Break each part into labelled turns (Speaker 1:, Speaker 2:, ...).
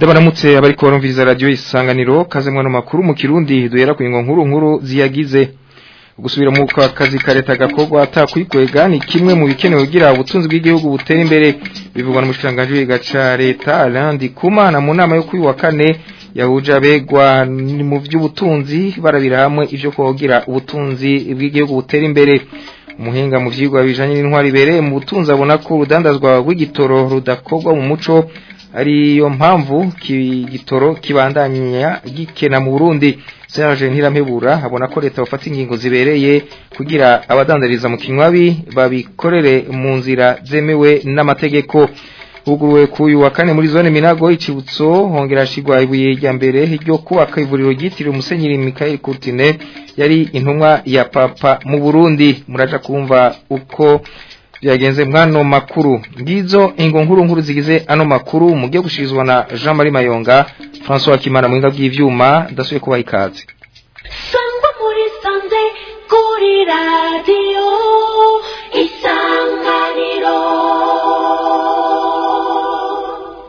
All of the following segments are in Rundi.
Speaker 1: ndabaramutse abariko barumviriza radio isanganiro kaze mwana makuru mu kirundi duhera ku nkuru nkuru ziyagize gusubira mu kazi ka leta gakorwa atakwikwega ni kimwe mu bikenewe kugira ubutunzi bw'igihugu butera imbere bivugwa n'umushikanganje w'igaca leta Alandi Kumana mu nama yo kuri wa kane yahuje abegwa mu by'ubutunzi barabira hamwe ivyo kogira ubutunzi bw'igihugu butera imbere umuhinga mu vyigwa bijanye n'intwari bereye mu butunzi abona ko urudandazwa rw'igitoro rudakorwa mu muco ariyo mpamvu igitoro kibandanya gikena mu Burundi Serge Ntirampebura abona ko leta bafata ingingo zibereye kugira abadandariza mu kinywabi babikorere mu nzira zemewe n'amategeko huguruwe kuyu wa kane muri zone Minago icibutso hongera shigwa ibuye rya mbere ryo kubaka ivuriro ryitiriwe Musenyeri Michael Courtine yari intumwa ya papa mu Burundi muraja kumva uko byagenze mwano makuru ngizo ingo nkuru nkuru zigize ano makuru mugiye gushirizwa na Jean Marie Mayonga François Kimana mwinga bw'ivyuma ndasuye kubaha ikaze
Speaker 2: Sangwa muri sanze kuri radio isanganiro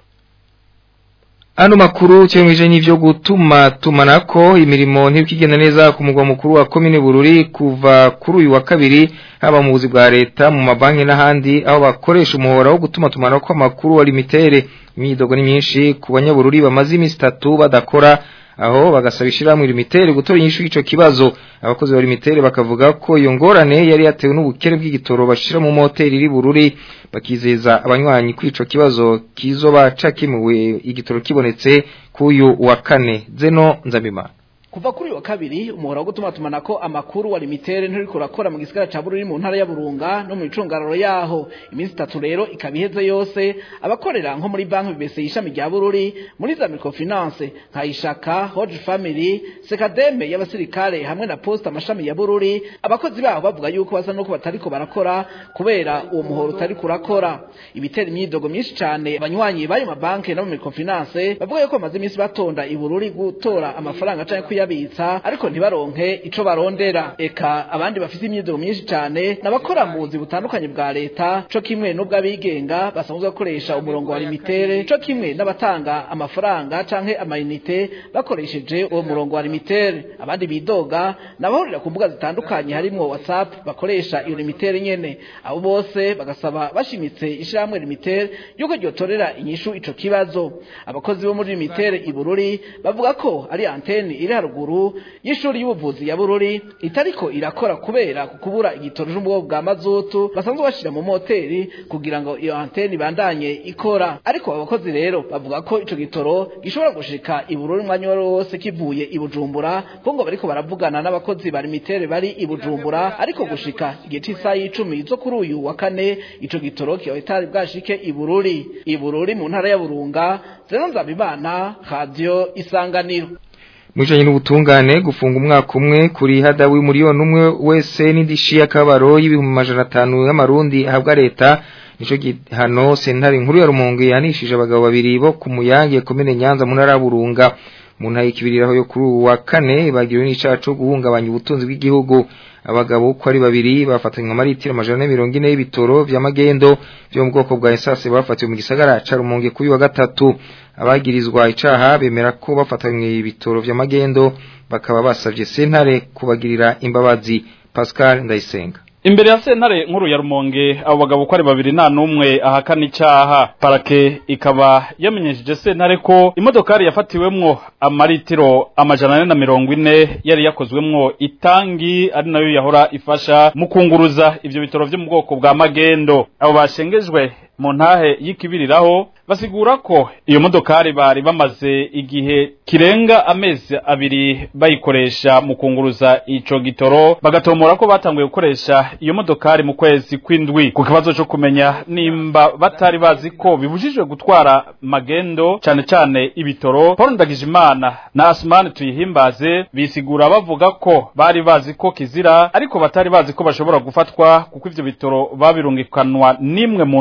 Speaker 1: Ano makuru cyemweje n'ivyo gutuma tumanako imirimo ntibikigenda neza ku mugwa mukuru wa commune Bururi kuva kuri uyu wa kabiri haba mu buzi bwa leta mu mabanki n'ahandi aho bakoresha umuhora wo gutuma tumanako amakuru wa limitere imyidogo ni myinshi ku banyabururi bamaze iminsi itatu badakora aho bagasaba ishyirahamwe limitere gutora inyishu y'ico kibazo abakozi ba limitere bakavuga ko iyo ngorane yari yatewe n'ubukene bw'igitoro bashira mu moteri iri bururi bakizeza abanywanyi kwico kibazo kizoba cakemuwe igitoro kibonetse kuyu wa kane zeno nzabimana
Speaker 3: kuva kuri wa kabiri umuhora wo gutuma tumanako amakuru wa limitere nturiko urakora mu gisigara ca Bururi mu ntara ya Burunga no mu icungararo yaho iminsi itatu rero ikaba iheze yose abakorera nko muri banki BC ishami rya Bururi muri za microfinance nka Ishaka Hodge Family Sekademe y'abasirikare hamwe na Posta amashami ya Bururi abakozi baho bavuga yuko basa no batariko barakora kubera uwo muhora utari kurakora ibitera imyidogo myinshi cane abanywanyi bayo mabanki no mu microfinance bavuga yuko bamaze iminsi batonda i Bururi gutora amafaranga canke kuya kuyabitsa ariko ntibaronke ico barondera eka abandi bafite imyidogo myinshi cyane nabakora mu buzi butandukanye bwa leta co kimwe n'ubw'abigenga basanzwe bakoresha umurongo wa limitere co kimwe n'abatanga amafaranga canke amayinite bakoresheje uwo murongo wa limitere abandi bidoga nabahurira ku mbuga zitandukanye harimwo whatsapp bakoresha iyo limitere nyene abo bose bagasaba bashimitse ishirahamwe limitere yuko ryotorera inyishu ico kibazo abakozi bo muri limitere ibururi bavuga ko ari antene iri haruguru y'ishuri y'ubuvuzi ya Bururi itariko irakora kubera kubura igitoro cy'ubwo bwa mazutu basanzwe bashira mu moteri kugira ngo iyo antene ibandanye ikora ariko abakozi rero bavuga ko ico gitoro gishobora gushika i Bururi umwanya wari wose kivuye i Bujumbura ko ngo bariko baravugana n'abakozi ba limitere bari i Bujumbura ariko gushika igihe c'isaha y'icumi zo kuri uyu wa kane ico gitoro kiba itari bwashike i Bururi i Bururi mu ntara ya Burunga zero nzabimana radio isanganiro
Speaker 1: Mwijanye n'ubutungane gufunga umwaka umwe kuri hadawi miliyoni umwe wese n'indishi y'akabaro y'ibihumbi majana atanu y'amarundi ahabwa leta nico gihano sentare nkuru ya Rumonge yanishije abagabo babiri bo ku muyange komine Nyanza mu ntara Burunga mu ntara y'ikibiriraho yo kuri wa kane bagiriwe n'icaha co guhungabanya ubutunzi bw'igihugu abagabo uko ari babiri bafatanywe amaritiro amajana mirongo ine y'ibitoro vya magendo vyo mu bwoko bwa esase bafatiwe mu gisagara ca Rumonge kuri wa gatatu abagirizwa icaha bemera ko bafatanywe ibitoro vya magendo bakaba basavye sentare kubagirira imbabazi Pascal Ndayisenga
Speaker 4: Imbere ya sentare nkuru ya Rumonge abo bagabo ko ari babiri nta numwe ahakana icaha parake ikaba yamenyesheje sentare ko imodokari yafatiwemwo amaritiro amajana ane na mirongo ine yari yakozwemwo itangi ari nayo yahora ifasha mu kunguruza ivyo bitoro vyo mu bwoko bwa magendo abo bashengejwe mu ntahe y'ikibiriraho basigura ko iyo modokari bari bamaze igihe kirenga amezi abiri bayikoresha mu kunguruza ico gitoro bagatomora ko batanguye gukoresha iyo modokari mu kwezi kw'indwi ku kibazo co kumenya nimba batari bazi ko bibujijwe gutwara magendo cane cane ibitoro Paul Ndagijimana na Asmani tuyihimbaze bisigura bavuga ko bari bazi ko kizira ariko batari bazi ko bashobora gufatwa kuko ivyo bitoro babirungikanwa nimwe mu ntwaza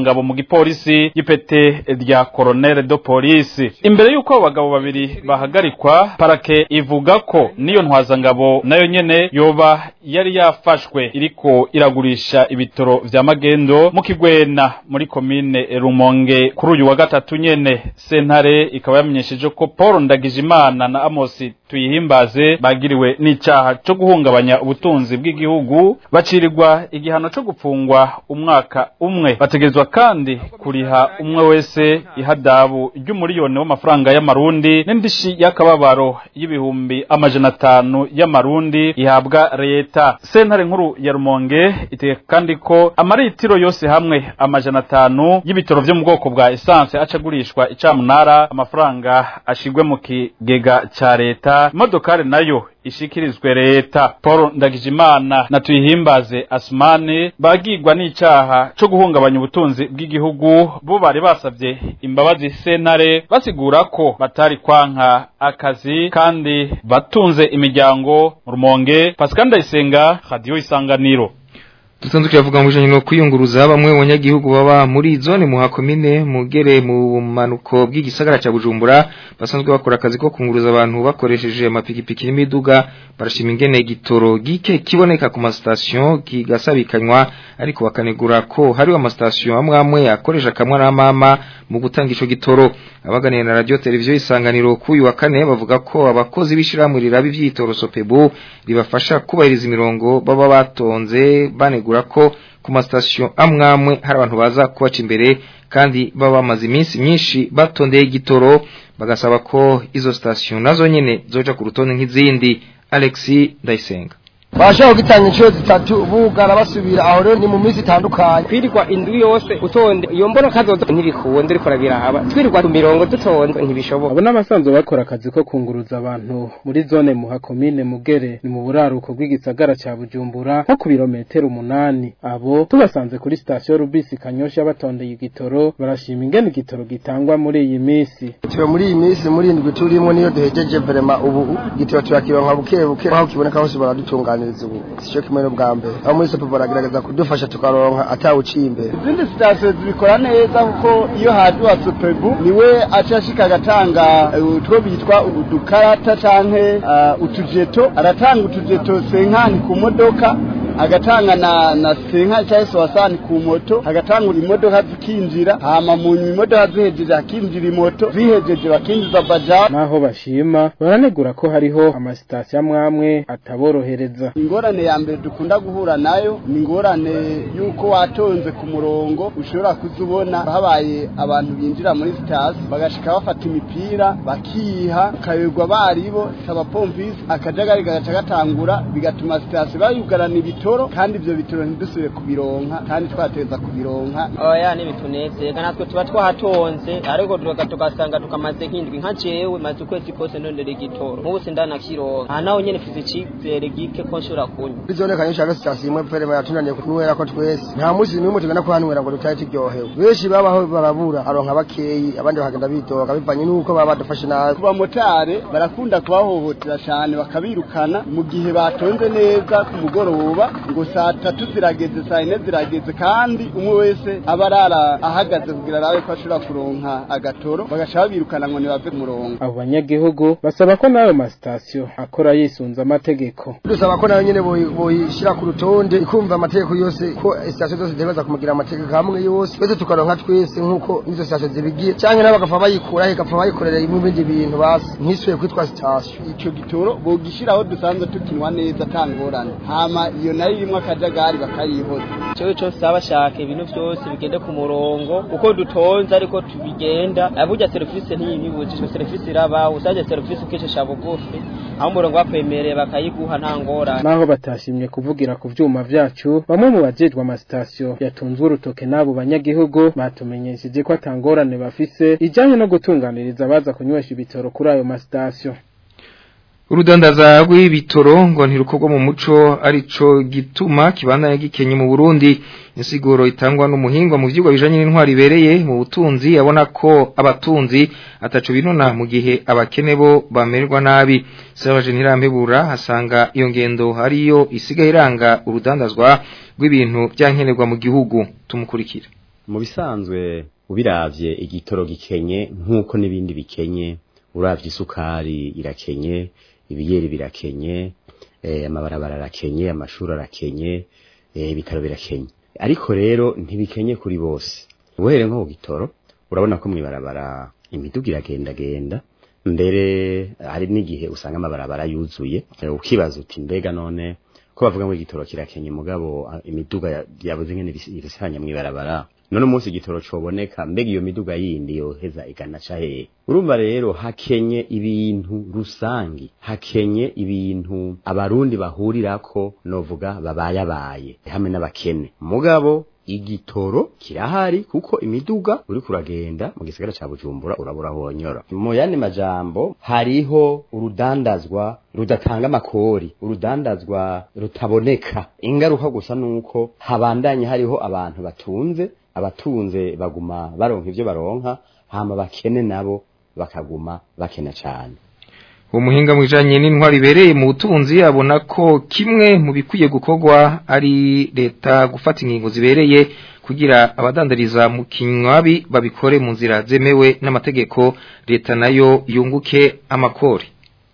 Speaker 4: ntwazangabo mu gipolisi y'ipete rya colonel de police imbere y'uko abo bagabo babiri bahagarikwa parake ivuga ko niyo ntwazangabo nayo nyene yoba yari yafashwe iriko iragurisha ibitoro vya magendo mu kigwena muri komine rumonge kuri uyu wa gatatu nyene sentare ikaba yamenyesheje ko paul ndagijimana na amosi tuyihimbaze bagiriwe n'icaha co guhungabanya ubutunzi bw'igihugu bacirirwa igihano co gupfungwa umwaka umwe bategerezwa kandi kuriha umwe wese ihadabu ry'umuriyoni w'amafaranga y'amarundi n'indishi y'akababaro y'ibihumbi amajana atanu y'amarundi ihabwa leta sentare nkuru ya rumonge itegeka kandi ko amaritiro yose hamwe amajana atanu y'ibitoro vyo mu bwoko bwa esanse acagurishwa icamunara amafaranga ashigwe mu kigega ca leta imodokari nayo ishikirizwe leta paul ndagijimana na tuyihimbaze asumani bagirwa n'icaha co guhungabanya ubutunzi bw'igihugu bo bari basavye imbabazi sentare basigura ko batari kwanka akazi kandi batunze imiryango rumonge pascal ndayisenga radiyo isanganiro
Speaker 1: Tutanduki yavuga mu bijanye no kwiyunguruza bamwe mu banyagihugu baba muri zone mu hakomine mugere mu manuko bw'igisagara ca Bujumbura basanzwe bakora akazi ko kunguruza abantu bakoresheje amapikipiki n'imiduga barashima ingene gitoro gike kiboneka ku mastation kigasabikanywa ariko bakanegura ko hari amastation amwe amwe akoresha kamwe na mama mu gutanga ico gitoro abaganira na radio televiziyo isanganiro kuyu wa kane bavuga ko abakozi bishira muri rabi vyitoro Sopebu ribafasha kubahiriza imirongo baba batonze banegura ko ku mastation amwe amwe hari abantu baza kubaca imbere kandi baba bamaze iminsi myinshi batondeye igitoro bagasaba ko izo station nazo nyene zoja ku rutonde nk'izindi Alexi Ndayisenga
Speaker 5: bashobora gutanga inshuro zitatu bugara basubira aho rero ni mu minsi itandukanye
Speaker 6: twirirwa indwi yose utonde iyo mbona kazoza ntibikuwe ndiko rabiraba twirirwa ku mirongo dutonde ntibishoboka
Speaker 7: abo n'abasanzwe bakora akazi ko kunguruza abantu muri zone muha komine mugere ni mu buraruko bw'igisagara ca bujumbura nko ku birometero umunani abo tubasanze kuri sitasiyo rubisi kanyosha batondeye igitoro barashima ingene igitoro gitangwa muri iyi minsi
Speaker 5: tuba muri iyi minsi muri indwi turimo niyo duhejeje vrema ubu igitoro turakironka buke buke aho kiboneka hose baradutunganya kuganiriza ubu sico kimwe n'ubwa mbere aho muri sopo baragerageza kudufasha tukaronka atawuciye imbere
Speaker 8: izindi sitasiyo zibikora neza kuko iyo haje uwa sopebu niwe aca ashika agatanga utwo bitwa udukarata canke uh, utujeto aratanga utujeto senkani ku modoka agatanga na na senka cyangwa se wasani ku moto agatanga imodoka zikinjira hama mu imodoka zihejeje hakinjira imoto zihejeje bakinjiza bajaji
Speaker 7: naho bashima baranegura ko hariho amasitasiyo amwe amwe ataborohereza
Speaker 8: ingorane ya mbere dukunda guhura nayo ni ingorane y'uko watonze ku murongo ushobora kuzubona habaye abantu binjira muri sitasiyo bagashika bafata imipira bakiha ukayoberwa baribo abapompisi akajagari gagaca gatangura bigatuma sitasiyo bayugarana ibitoro kandi ibyo bitoro ntidusubire kubironka kandi twateza kubironka
Speaker 6: oya ntibitunezega natwe tuba twahatonze ariko tugasanga tukamaze nk'indwi nka jewe maze ukwezi kose ndondera igitoro nk'ubu sindanakironka aha naho nyene mfise icizere gike ko nshobora kunywa
Speaker 5: bizone kanyosha ga sitasiyo imwe pere baratunaniye kunywera ko twese nta munsi n'umwe tugenda kuhanywera ngo dutahe turyohewe benshi babaho barabura aronka bakeyi abandi bakagenda bidoga bivanye n'uko baba badufashe nabi
Speaker 8: ku bamotare barakunda kubahohotera cyane bakabirukana mu gihe batonze neza ku mugoroba ngo saa tatu zirageze saa yine zirageze kandi umwe wese aba arara ahagaze kugira arabe ko ashobora kuronka agatoro bagaca babirukana ngo ntibave ku murongo
Speaker 7: abo banyagihugu basaba ko n'ayo masitasiyo akora yisunze amategeko
Speaker 5: dusaba ko nayo nyene boyishyira ku rutonde ikumva amategeko yose ko sitasiyo zose zitegereza kumugira amategeko hamwe yose twese tukaronka twese nk'uko n'izo sitasiyo zibigiye cyangwa nabo bagapfa bayikura igapfa bayikorera ibindi bintu basi ntisubiye kwitwa sitasiyo
Speaker 8: ico gitoro bogishyiraho dusanzwe tukinwa neza atangorane hama iyo nayo irimo akajagari bakayihoza
Speaker 6: cyo cyo saba shaka ibintu byose bigende ku murongo uko dutonze ariko tubigenda burya serivisi ntiyibibujijwe serivisi iraba usabye serivisi ukishesha bugufi aho umurongo bakwemereye bakayiguha nta ngorane
Speaker 7: naho batashimye kuvugira ku vyuma vyacu bamwe mu bajejwe amasitasiyo yatunzwe urutoke n'abo banyagihugu batumenyesheje ko atangorane bafise ijanye no gutunganiriza abaza kunywesha ibitoro kuri ayo masitasiyo
Speaker 1: urudandaza rw'ibitoro ngo ntirukorwa mu muco arico gituma kibandanya gikenye mu Burundi insiguro itangwa n'umuhingwa mu vyigwa bijanye n'intwari ibereye mu butunzi abona ko abatunzi ataco binona mu gihe abakene bo bamererwa nabi Serge Ntirambebura hasanga iyo ngendo hariyo isigaye iranga urudandazwa rw'ibintu byankenerwa mu gihugu tumukurikira
Speaker 9: mu bisanzwe ubiravye igitoro gikenye nk'uko n'ibindi bikenye uravye isukari irakenye ibiyeri birakenye eh, amabarabara arakenye amashuri arakenye eh, ibitaro birakenye ariko rero ntibikenye kuri bose uhere nko ku gitoro urabona ko mwibarabara imiduga iragendagenda mbere hari n'igihe usanga amabarabara yuzuye eh, ukibaza uti mbega none ko bavuga ngo igitoro kirakenye mugabo ah, imiduga ya- yabuze ngene ibis- ibisanya mwibarabara none umunsi igitoro coboneka mbega iyo miduga yindi yoheza igana ca hehe urumva rero hakenye ibintu rusangi hakenye ibintu abarundi bahurirako novuga babayabaye hamwe n'abakene mugabo igitoro kirahari kuko imiduga uri kuragenda mu gisagara ca Bujumbura urabura honyora mu yandi majambo hariho urudandazwa rudatanga amakori urudandazwa rutaboneka ingaruka gusa nuko habandanye hariho abantu batunze abatunze baguma baronka ivyo baronka hama bakene nabo bakaguma bakena cane
Speaker 1: umuhinga mwijanye n'intwari ibereye mu butunzi abona ko kimwe mu bikwiye gukorwa ari leta gufata ingingo zibereye kugira abadandariza mu kinywabi babikore mu nzira zemewe n'amategeko leta nayo yunguke amakori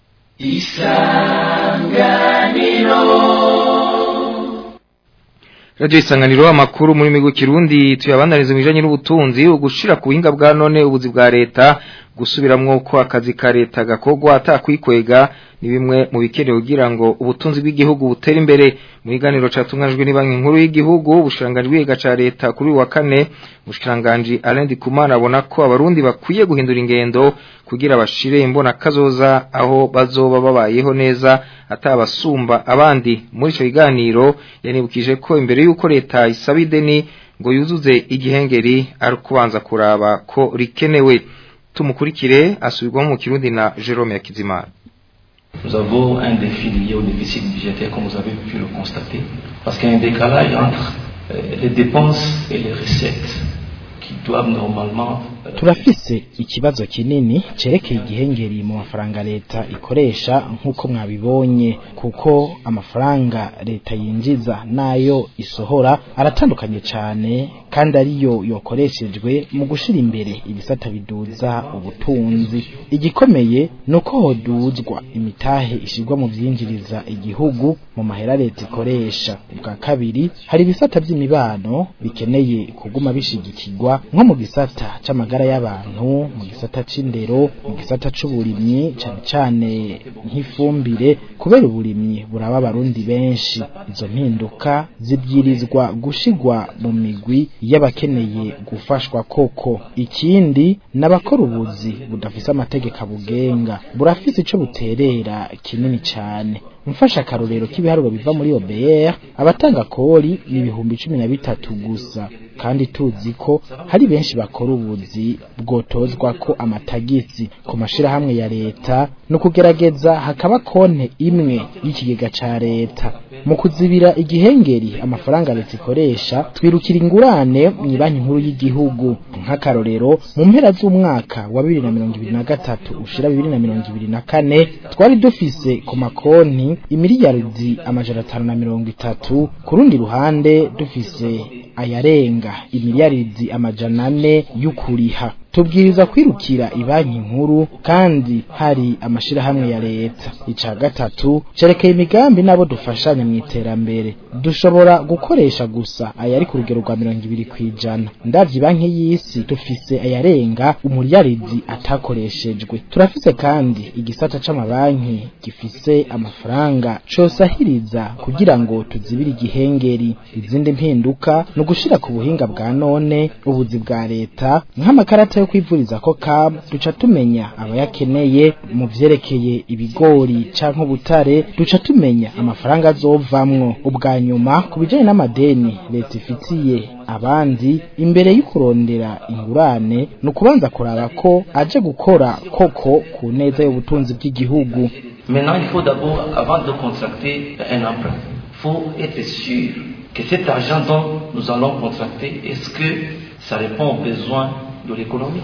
Speaker 1: Radio isanganiro amakuru muri migo kirundi tuyabandaniza mu bijanye n'ubutunzi ugushira ku buhinga bwa none ubuzi bwa leta gusubiramwo ko akazi ka leta gakogwa atakwikwega ni bimwe mu bikenewe kugira ngo ubutunzi bw'igihugu butere imbere mu biganiro catunganijwe ni banki nkuru y'igihugu ubushikiranganji bw'iga ca leta kuri uyu wa kane umushikiranganji Alain Dikumana abona ko abarundi bakwiye guhindura ingendo kugira bashire imbona kazoza aho bazoba babayeho neza atabasumba abandi muri ico kiganiro yanibukije ko imbere yuko leta isaba ideni ngo yuzuze igihengeri ari kubanza kuraba ko rikenewe tumukurikire asubirwamo mu kirundi na Jerome Yakizimana
Speaker 10: Nous avons un défi lié au déficit budgétaire, comme vous avez pu le constater, parce qu'il y a un décalage entre euh, les dépenses et les recettes qui doivent normalement euh,
Speaker 11: turafise ikibazo kinini cerekeye igihengeri mu mafaranga leta ikoresha nk'uko mwabibonye kuko amafaranga leta yinjiza nayo isohora aratandukanye cyane kandi ariyo yokoreshejwe mu gushira imbere ibisata biduza ubutunzi igikomeye ni uko hoduzwa imitahe ishirwa mu vyinjiriza igihugu mu mahera leta ikoresha ubwa kabiri hari ibisata by'imibano bikeneye kuguma bishigikirwa nko mu gisata c'amagara y'abantu mu gisata c'indero mu gisata c'uburimyi cane cane nk'ifumbire kubera uburimyi buraba abarundi benshi izo mpinduka zibwirizwa gushigwa mu migwi y'abakeneye gufashwa koko ikindi n'abakora ubuzi budafise amategeko abugenga burafise ico buterera kinini cane mfasha akarorero k'ibiharuro biva muri OBR abatanga kori ni ibihumbi cumi na bitatu gusa kandi tuzi ko hari benshi bakora ubuzi bwotozwa ko amatagisi ku mashirahamwe ya leta no kugerageza hakaba konte imwe y'ikigega ca leta mu kuzibira igihengeri amafaranga leta ikoresha twirukira ingurane mu banki nkuru y'igihugu nk'akarorero mu mpera z'umwaka wa bibiri na mirongo ibiri na gatatu ushira bibiri na mirongo ibiri na kane twari dufise ku makonti imiliyaridi amajana atanu na mirongo itatu ku rundi ruhande dufise ayarenga imiliyaridi amajana ane y'ukuriha tubwiriza kwirukira ibanki nkuru kandi hari amashirahamwe ya leta ica gatatu cerekeye imigambi nabo dufashanya mu iterambere dushobora gukoresha gusa ayari ku rugero rwa mirongo ibiri kwijana ndavye banki y'isi dufise ayarenga umuriyaridi atakoreshejwe turafise kandi igisata c'amabanki gifise amafaranga cosahiriza kugira ngo tuzibire igihengeri izindi mpinduka ni ugushira ku buhinga bwa none ubuzi bwa leta nk'amakarata yo kwivuriza ko kam duca tumenya abayakeneye mu vyerekeye ibigori canke ubutare duca tumenya amafaranga azovamwo ubwa nyuma ku bijanye n'amadeni leta ifitiye abandi imbere y'ukurondera ingurane ni ukubanza kuraba ko aje gukora koko ku neza y'ubutunzi bw'igihugu
Speaker 10: Maintenant, il faut d'abord, avant de contracter un emprunt, il faut être sûr que cet argent dont nous allons contracter, est-ce que ça répond aux besoins de l'économie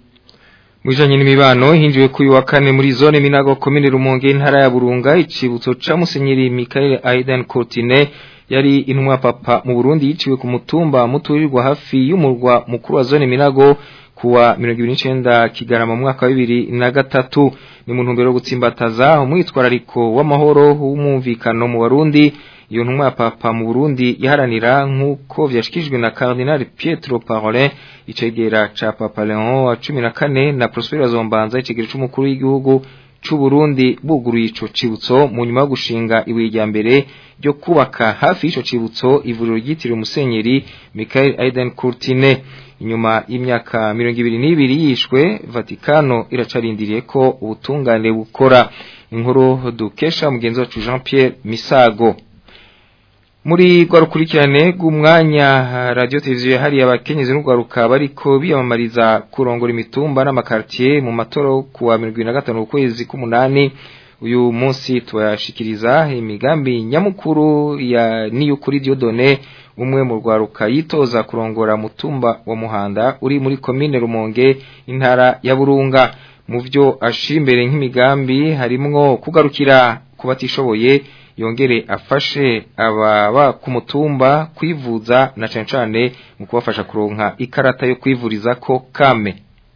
Speaker 1: Mwijanye n'imibano hinjiwe kuyu wa kane muri zone Minago komine Rumonge intara ya Burunga icibutso ca Musenyeri Michael Aiden Courtine yari intumwa papa mu Burundi yiciwe ku mutumba muturirwa hafi y'umurwa mukuru wa zone Minago kuwa 29 kigarama mu mwaka wa 2003 ni mu ntumbero yo gutsimbataza umwitwarariko w'amahoro w'umumvikano mu Barundi iyo ntumwa ya papa mu Burundi yaharanira nk'uko vyashikijwe na Cardinal Pietro Parolin icegera ca Papa Leon wa 14 na Prospero Zombanza icegera c'umukuru w'igihugu c'u Burundi buguruye ico cibutso mu nyuma yo gushinga ibuye rya mbere ryo kubaka hafi y'ico cibutso ivuriro ryitiriwe Musenyeri Michael Aiden Courtine inyuma y'imyaka 22 yishwe Vatikano iracarindiriye ko ubutungane bukora inkuru dukesha mugenzi wacu Jean Pierre Misago muri rwa rukurikirane rw'umwanya radiyo televiziyo yahariye abakenyezi n'urwaruka bariko biyamamariza kurongora imitumba n'amakartier mu matora ku wa mirongo na gatanu ukwezi k'umunani uyu munsi tubashikiriza imigambi nyamukuru ya niyukuri Diodone umwe mu rwaruka yitoza kurongora mutumba wa Muhanda uri muri komine Rumonge intara ya Burunga mu byo ashira imbere nk'imigambi harimwo kugarukira kubatishoboye yongere afashe ababa ku mutumba kwivuza na cane cane mu kubafasha kuronka ikarata yo kwivuriza ko kame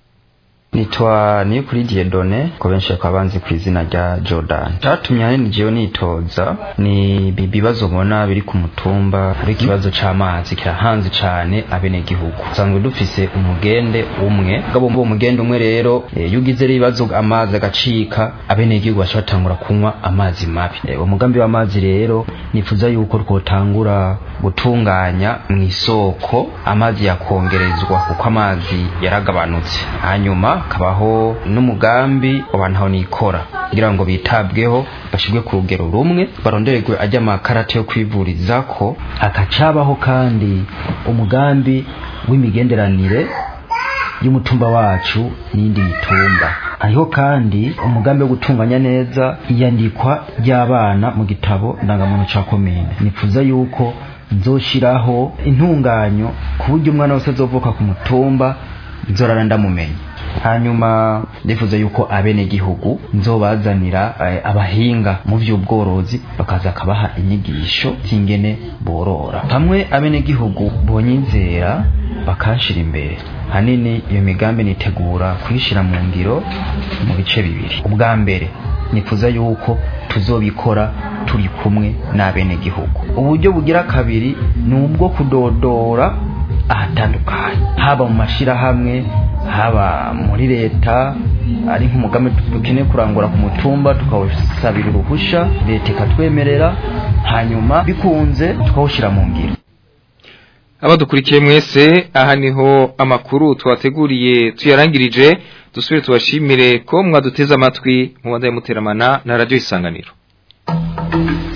Speaker 12: nitwa niyo kuri Diedone ko benshi bakaba banzi ku izina rya Jordan cyatumye ahanini jewe nitoza ni ibibazo mbona biri ku mutumba ari ikibazo c'amazi kirahanze cane abenegihugu usanzwe dufise umugende umwe gabo mbo umugende umwe rero e, yugize ibibazo amazi agacika abenegihugu baca batangura kunywa amazi mabi e, umugambi w'amazi rero nifuza yuko twotangura gutunganya mu isoko amazi yakongerezwa kuko amazi yaragabanutse hanyuma kabaho n'umugambi abantu aho nikora kugira ngo bitabweho bashirwe ku rugero rumwe barondererwe ajya amakarate yo kwivuriza ko hakacabaho kandi umugambi w'imigenderanire y'umutumba wacu n'indi mitumba hariho kandi umugambi wo gutunganya neza iyandikwa ry'abana mu gitabo ndangamuntu ca komine nifuza yuko nzoshiraho intunganyo ku buryo umwana wese azovuka ku mutumba nzorara ndamumenya hanyuma ndifuza yuko abenegihugu nzobazanira eh, abahinga mu vy'ubworozi bakaza akabaha inyigisho z'ingene borora hamwe abenegihugu bonyizera bakanshira imbere hanini iyo migambi nitegura kuyishira mu ngiro mu bice bibiri ubwa mbere nifuza yuko tuzobikora turi kumwe n'abenegihugu uburyo bugira kabiri ni ubwo kudodora ahatandukanye haba mu mashirahamwe haba muri leta ari nk'umugambi dukeneye kurangura ku mutumba tukawusabira uruhusha leta ikatwemerera hanyuma bikunze tukawushyira mu ngiro
Speaker 1: abadukurikiye mwese aha niho amakuru twateguriye tuyarangirije dusubire tubashimire ko mwaduteze amatwi mu banda y'umuteramana na radiyo isanganiro